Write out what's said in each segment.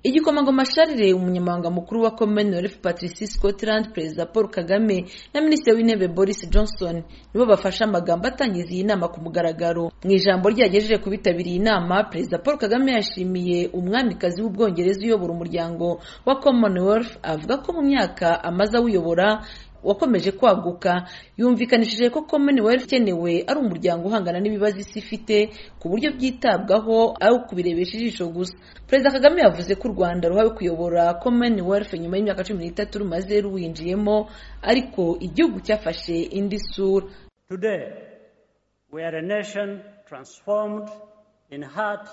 igikomangoma sharire umunyamabanga mukuru wa commonwealth patrici scotland perezida paul kagame na minisitiri w'intebe boris johnson nibo bafashe amagambo atangiza iyi nama ku mugaragaro mu ijambo ryagejeje ku bitabiriye inama perezida paul kagame yashimiye umwamikazi w'ubwongereza uyobora umuryango wa commonwealth avuga ko mu myaka amaze awuyobora wakomeje kwaguka yumvikanishije ko commonwealth ikenewe ari umuryango uhangana n'ibibazo isi ifite ku buryo byitabwaho ari ukubirebesha ijisho gusa perezida kagame yavuze ko u rwanda ruhawe kuyobora commonwealth nyuma y'imyaka cumi n'itatu rumaze ruwinjiyemo ariko igihugu cyafashe indi sura today we are a nation transformed in heart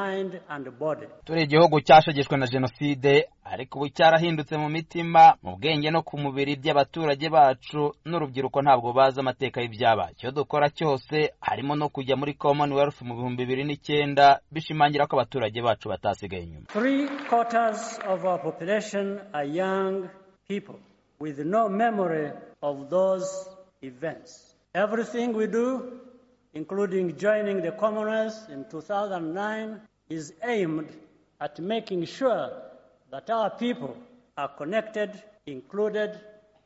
mind and body turi igihugu cyashegeshwe na jenoside ariko ubu cyarahindutse mu mitima mu bwenge no ku mubiri by'abaturage bacu n'urubyiruko ntabwo bazi amateka y'ibyabaye icyo dukora cyose harimo no kujya muri commonwealth mu bihumbi bibiri n'icyenda bishimangira ko abaturage bacu batasigaye inyuma three quarters of our population are young people with no memory of those events everything we do including joining the commonwealth in 2009 is aimed at making sure that our people are connected, included,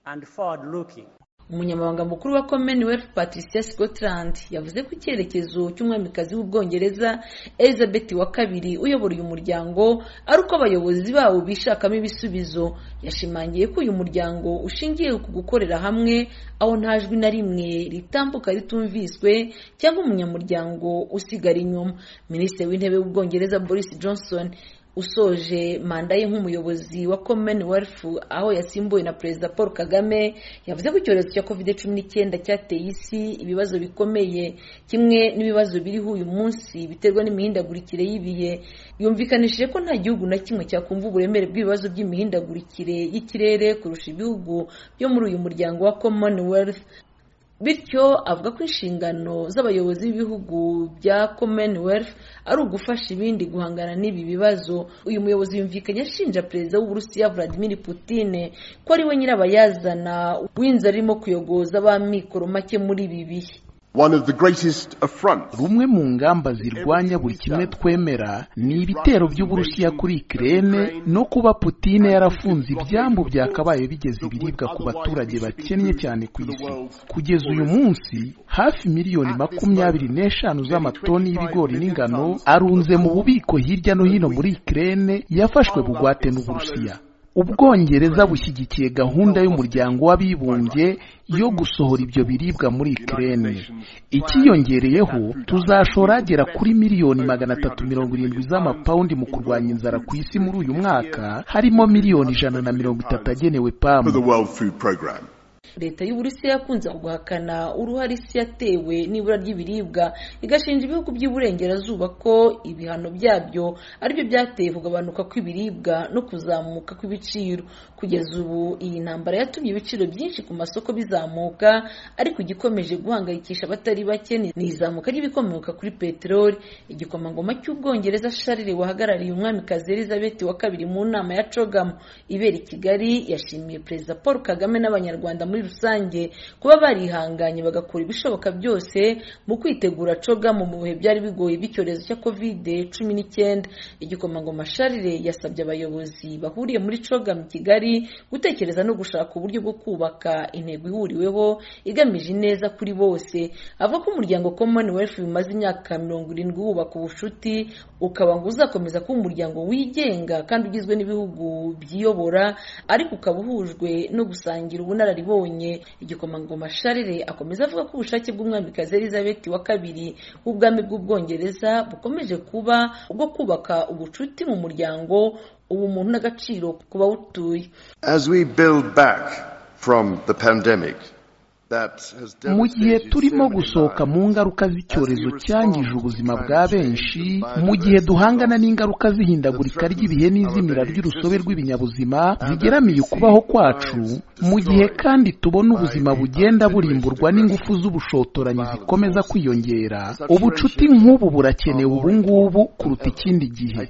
and forward looking. umunyamabanga mukuru wa commonwealth patricia scotland yavuze ko icyerekezo cy'umwamikazi w'ubwongereza elizabeth wa kabiri uyobora uyu muryango ari uko abayobozi bawo bishakamo ibisubizo yashimangiye ko uyu muryango ushingiye ku gukorera hamwe aho nta jwi na rimwe ritambuka ritumviswe cyangwa umunyamuryango usigara inyuma minisitiri w'intebe w'ubwongereza boris johnson usoje manda ye nk'umuyobozi wa commonwealth aho yasimbuwe na perezida paul kagame yavuze ko icyorezo cya covid cumi n'icyenda cyateye isi ibibazo bikomeye kimwe n'ibibazo biriho uyu munsi biterwa n'imihindagurikire y'ibihe yumvikanishije ko nta gihugu na kimwe cyakumva uburemere bw'ibibazo by'imihindagurikire y'ikirere kurusha ibihugu byo muri uyu muryango wa commonwealth bityo avuga ko inshingano z'abayobozi b'ibihugu bya commonwealth ari ugufasha ibindi guhangana n'ibi bibazo uyu muyobozi yumvikanye ashinja perezida w'uburusiya vladimir putine ko ari we nyirabayazana w'inzara irimo kuyogoza ab'amikoro make muri ibi bihe rumwe mu ngamba zirwanya buri kimwe twemera ni ibitero by'uburusiya kuri ikirere no kuba putine yarafunze ibyambu byakabaye bigeze ibiribwa ku baturage bakennye cyane ku isi kugeza uyu munsi hafi miliyoni makumyabiri n'eshanu z'amatoni y'ibigori n'ingano arunze mu bubiko hirya no hino muri ikirere yafashwe bugwate n'uburusiya ubwongereza bushyigikiye gahunda y'umuryango w'abibumbye yo gusohora ibyo biribwa muri ikirere ikiyongereyeho tuzashora agera kuri miliyoni magana atatu mirongo irindwi z'amapawundi mu kurwanya inzara ku isi muri uyu mwaka harimo miliyoni ijana na mirongo itatu agenewe pamu leta y'uburusiya yakunze guhakana uruhare isi yatewe n'ibura ry'ibiribwa igashinja ibihugu by'iburengerazuba ko ibihano byabyo aribyo byateye kugabanuka kw'ibiribwa no kuzamuka kw'ibiciro kugeza ubu iyi ntambara yatumye ibiciro byinshi ku masoko bizamuka ariko igikomeje guhangayikisha abatari bake ni izamuka ry'ibikomoka kuri peteroli igikomangoma cy'ubwongereza sharire wahagarariye umwamikazi elizabeth wa kabiri mu nama ya cogamu ibera i kigali yashimiye perezida paul kagame n'abanyarwanda muri rusange kuba barihanganye bagakora ibishoboka byose mu kwitegura cogamu mu bihe byari bigoye by'icyorezo cya kovide cumi n'icyenda igikomangoma sharire yasabye abayobozi bahuriye muri cogamu kigali gutekereza no gushaka uburyo bwo kubaka intego ihuriweho igamije ineza kuri bose avuga ko umuryango commonwealth bimaze imyaka mirongo irindwi wubaka ubucuti ukaba ngo uzakomeza kuba umuryango wigenga kandi ugizwe n'ibihugu byiyobora ariko ukaba uhujwe no gusangira ubunararibonye igikomangoma sharire akomeza avuga ko ubushake bw'umwamikazi elizabeth wa kabiri w'ubwami bw'ubwongereza bukomeje kuba ubwo kubaka ubucuti mu muryango ubumuntu n'agaciro ku bawutuye mu gihe turimo gusohoka mu ngaruka z'icyorezo cyangije ubuzima bwa benshi mu gihe duhangana n'ingaruka z'ihindagurika ry'ibihe n'izimira ry'urusobe rw'ibinyabuzima zigeramiye ukubaho kwacu mu gihe kandi tubona ubuzima bugenda burimburwa n'ingufu z'ubushotoranyi zikomeza kwiyongera ubucuti nk'ubu burakenewe ubungubu kuruta ikindi gihe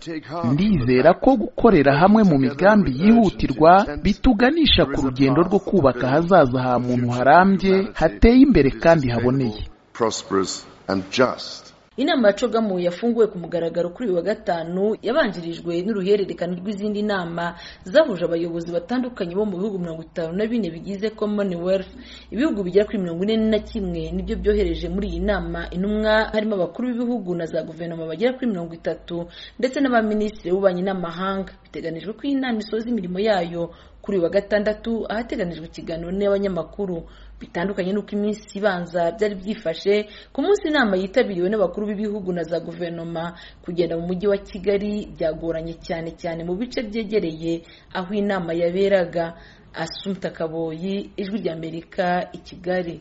ndizera ko gukorera hamwe mu migambi yihutirwa bituganisha ku rugendo rwo kubaka ahazaza ha muntu harambye hateye imbere kandi haboneye inama ya cogamu yafunguwe ku mugaragaro kuri uyu wa gatanu yabanjirijwe n'uruhererekane rw'izindi nama zahuje abayobozi batandukanye bo mu bihugu mirongo itanu na bine bigize commonwealth ibihugu bigera kuri mirongo ine na kimwe nibyo byohereje muri iyi nama intumwa harimo abakuru b'ibihugu na za guverinoma bagera kuri mirongo itatu ndetse n'abaminisitiri b'ububanyi n'amahanga biteganijwe ko iyi nama isoza imirimo yayo kuri uyu wa gatandatu ahateganijwe ikiganiro n'abanyamakuru bitandukanye n'uko iminsi ibanza byari byifashe ku munsi inama yitabiriwe n'abakuru b'ibihugu na za guverinoma kugenda mu mujyi wa kigali byagoranye cyane cyane mu bice byegereye aho inama yaberaga asumta kaboyi ijwi ry'amerika i kigali